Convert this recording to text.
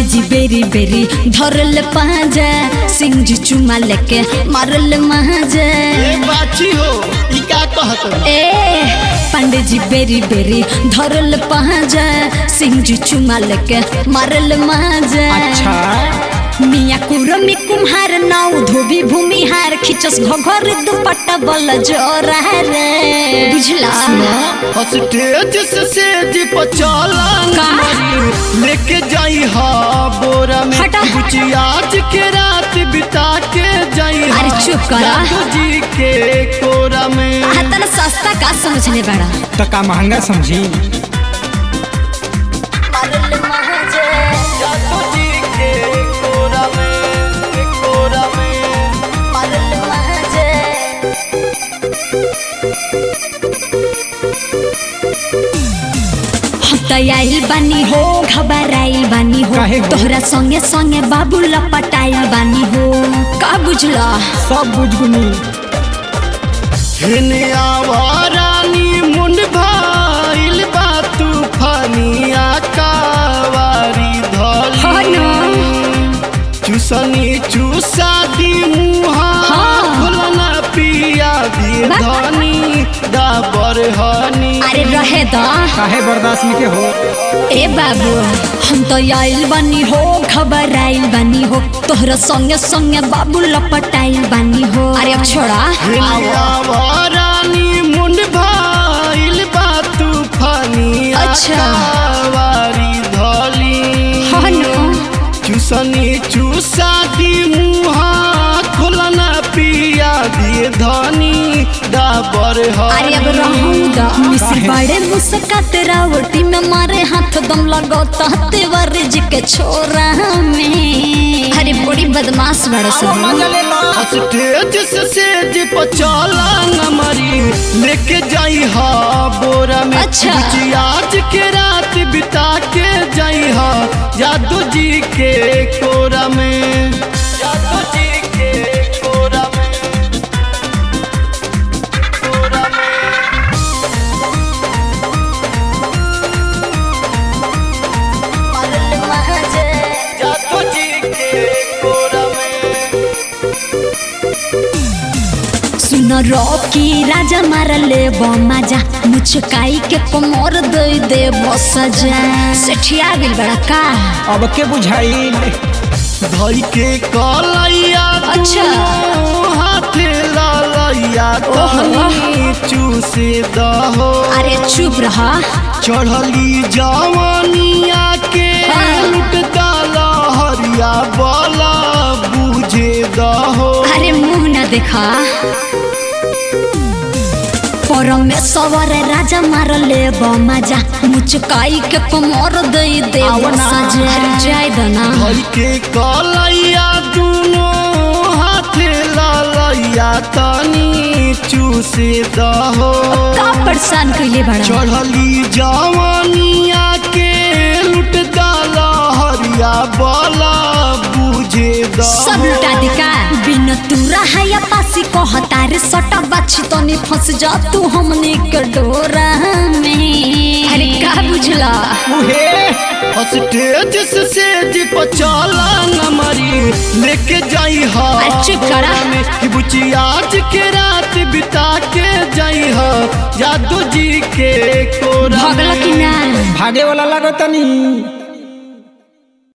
पंडित जी बेरी बेरी धरल पाजा सिंह जी चुमा लेके मारल महाजा ए बाची हो ई का कहत हो? ए पंडित जी बेरी बेरी धरल पाजा सिंह जी चुमा लेके मारल महाजा अच्छा मिया कुरमी कुम्हार नाउ धोबी भूमिहार खिचस घघर दुपट्टा बल जोरा रे बुझला स्टेज से सेज पर चला का? लेके जाई हा बोरा में हटा। बुची आज के रात बिता के जाई हा अरे चुप करा। जादू जी के कोरा में तना सस्ता का समझले बड़ा तो का महंगा समझी जादू जी के कोरा में के कोरा में हम त आइल बानी हो घबराइल बानी हो काहे हो? तोहरा संगे संगे बाबू लपटाइल बानी हो का बुझला सब बुझगुनी हेने आवारानी मुंड भाइल बा तूफानिया कावारी हाँ धली ना। चूसनी चूसा दी मुहा हाँ। खुलना पिया दी बा- धनी डाबर हनी अरे रहे दा काहे बर्दाश्त नहीं के हो ए बाबू हम तो आइल बानी हो घबराइल बानी हो तोहरा संगे संगे बाबू लपटाइल बानी हो अरे अब छोड़ा हेने आवारानी मुंड भाइल बा तूफानिया अच्छा। कावारी धली हाँ ना। चूसनी चूसा दी मुहा खुलना पिया दिए धनी डाबर अरे अब रहूंगा मिसिर बड़े मुस्कात रावटी में मारे हाथ दम लगता तेवर जी के छोरा में अरे बड़ी बदमाश बड़े सब स्टेज से सेज पर चला नमरी लेके जाई हा बोरा में अच्छा। बुची आज के रात बिता के जाई हा जादू जी के कोरा में जादू जी के कोरा में कोरा में जादू जी के कोरा में सुन रॉकी राजा मारले बमाजा मुचकाई के कमर दे दे बसजा सेठिया बिल बड़ा का अब के बुझाई धई के कलैया अच्छा। दुनू हाथे ललैया तनी चूसे दहो अरे चुप रहा चढ़ली जवानिया के हाँ। लुट डाला हरिया बला बुझे दहो अरे मुंह न देखा परमेश्वर राजा मारले बमाजा मुचकाई के कमर दे दे बसजा अरे जाय दना धई के कलैया दुनो हाथे ललैया तनी चूसे दहो का परेशान कइले बड़ा चढ़ली जवानिया के लुट डाला हरिया बाला बुझे सब दहो लुटा दिका बिन तुरा है या पासी को हतारे सटा बाछी तो नहीं फंस जा तू हमने के डोरा में अरे का बुझला उहे स्टेज से सेज पर चला नमरी लेके जाई हा अरे चुप करा। में कि बुची आज के रात बिता के जाई हा जादू जी के कोरा भगला में। कि ना भागे वाला लागत नहीं